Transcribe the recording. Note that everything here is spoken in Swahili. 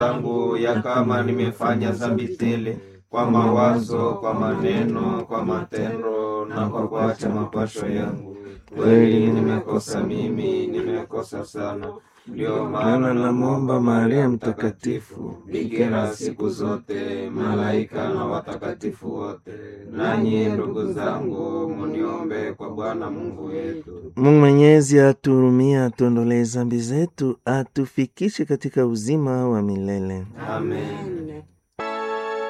zangu ya kama nimefanya dhambi tele kwa mawazo, kwa maneno, kwa matendo na kwa kuacha mapasho yangu. Kweli nimekosa mimi, nimekosa sana. Ndio maana namwomba Maria Mtakatifu, bikira siku zote, malaika na watakatifu wote, nanyi ndugu zangu, muniombe kwa Bwana Mungu wetu. Mungu Mwenyezi atuhurumie, atuondolee dhambi zetu, atufikishe katika uzima wa milele. Amen.